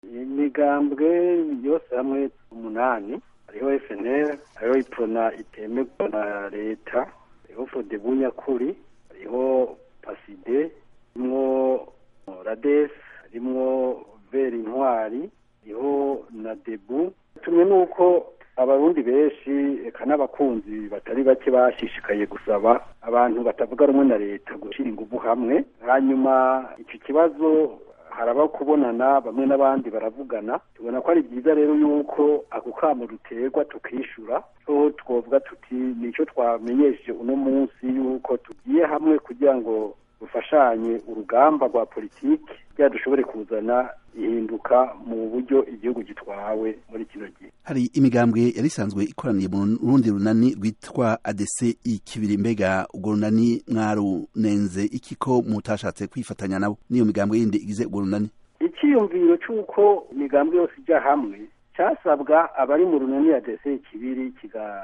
imigambwe yose hamwe umunani hariho FNL hariho iprona itemerwa na leta hariho Fodebu nyakuri hariho Paside harimwo Rades harimwo Veri Intwari hariho na Debu tumwe nuko abarundi benshi eka n'abakunzi batari bake bashishikaye gusaba abantu batavuga rumwe na leta gushyira ingufu hamwe hanyuma icyo kibazo haraba kubonana bamwe n'abandi baravugana tubona ko ari byiza rero yuko ako kamo duterwa tukishura so twovuga tuti nicyo twamenyesheje uno munsi yuko tugiye hamwe kugira ngo dufashanye urugamba rwa politiki kugira dushobore kuzana ihinduka mu buryo igihugu gitwawe muri kino gihe hari imigambwe yari isanzwe ikoraniye mu rundi runani rwitwa ADC ikibiri mbega urwo runani mwarunenze iki ko mutashatse kwifatanya nabo n'iyo migambwe yindi igize urwo runani icyiyumviro cy'uko imigambwe yose ijya hamwe cyasabwa abari mu runani ADC ikibiri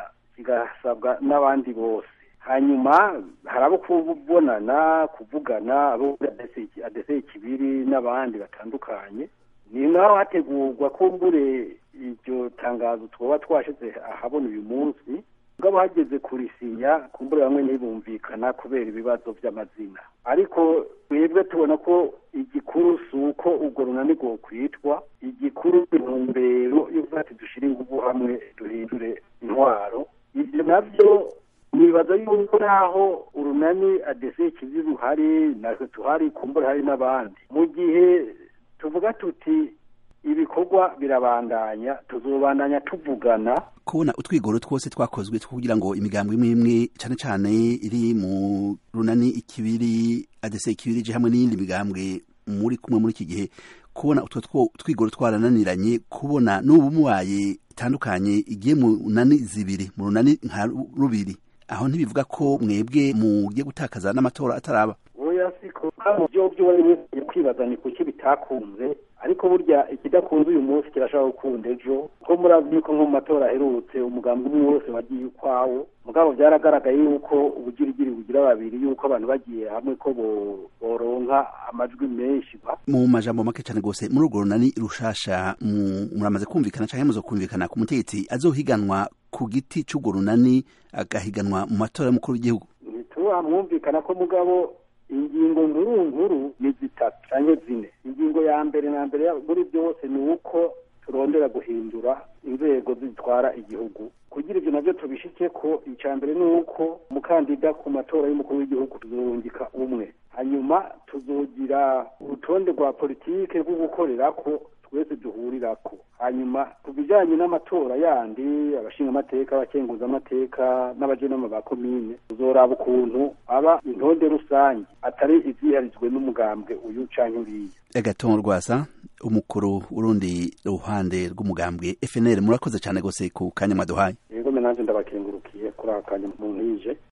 kigasabwa n'abandi bose hanyuma hari abo kubonana kuvugana abo adese ikibiri n'abandi batandukanye ni naho hategurwa kumbure iryo tangazo twaba twashyize ahabona uyu munsi ngabo hageze kurisinya kumbure bamwe ntibumvikana kubera ibibazo by'amazina ariko twebwe tubona ko igikuru si uko urwo runani rwokwitwa igikuru intumbero y'uko ati dushyire ingufu hamwe duhindure intwaro ibyo nabyo nibaza yuko naho urunani adese ikizi ruhari natwe tuhari kumbura hari n'abandi mu gihe tuvuga tuti ibikorwa birabandanya tuzobandanya tuvugana kubona utwigoro twose twakozwe kugira ngo imigambwe imwe imwe cyane cyane iri mu runani ikibiri adese ikibiri ije hamwe n'iyindi migambwe muri kumwe muri iki gihe kubona utwo twigoro twarananiranye kubona n'ubu mubaye itandukanye igiye mu runani zibiri mu runani nka rubiri aho ntibivuga ko mwebwe mugiye gutakaza n'amatora ataraba oya siko mu byo byo wari wese kwibaza ni kuki bitakunze ariko burya ikidakunze uyu munsi kirashaka gukunda ejo ko murazi ko nko mu matora aherutse umugambi umwe wose wagiye ukwawo mugabo byaragaragaye yuko ubugirigiri bugira babiri yuko abantu bagiye hamwe ko boronka amajwi menshi mu majambo make cyane rwose muri urwo runani rushasha muramaze kumvikana cyangwa muzo kumvikana ku mutegetsi azohiganwa ku giti cy'urwo runani agahiganwa mu matora y'umukuru w'igihugu ntituramwumvikana ko mugabo ingingo nkuru nkuru ni zitatu cyangwa zine ingingo ya mbere na mbere muri byose ni uko turondera guhindura inzego zitwara igihugu kugira ibyo nabyo tubishike ko icya mbere ni uko umukandida ku matora y'umukuru w'igihugu tuzorungika umwe hanyuma tuzogira urutonde rwa politike rwo gukorera ko twese duhurirako hanyuma ku bijyanye n'amatora yandi abashingamateka abakenguzamateka n'abajenama ba komine tuzoraba ukuntu aba intonde rusange atari iziharijwe n'umugambwe uyu canke uriya agatongo rwasa umukuru urundi ruhande rw'umugambwe FNL murakoze cyane gose ku kanya mwaduhaye yego menanje ndabakengurukiye kuri aka kanya mu nkije